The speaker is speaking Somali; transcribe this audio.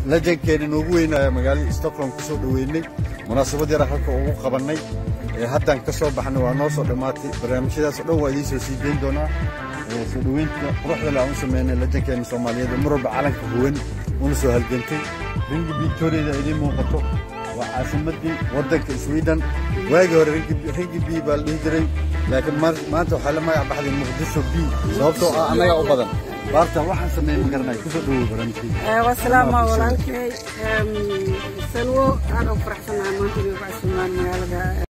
lajankeena noogu weynaya magaalada stockholm ku soo dhoweynay munaasabad yara halka ugu qabannay haddaan ka soo baxnay waa noo soo dhammaatay barnaamijyadaas oo dhan waa idiin soo sii dayn doonaa soo dhoweynta quruxda le aan u sameynay lajankeena soomaaliyeed mar walba calanka huwan una soo halgantay ringi victoriada idiin muuqato waa caasimadii waddanka sweden waagii hore ringi b baa la dhihi jiray laakiin maanta waxaa la magac baxday muqdisho b sababtoo ah annagaa u badan baarta waxaan sameeyey ma garanay kusoo dhawow barnaamijkii wasalaama walaalkay salwo aad u faraxsanahay maanta inay ku casuumaan magaalada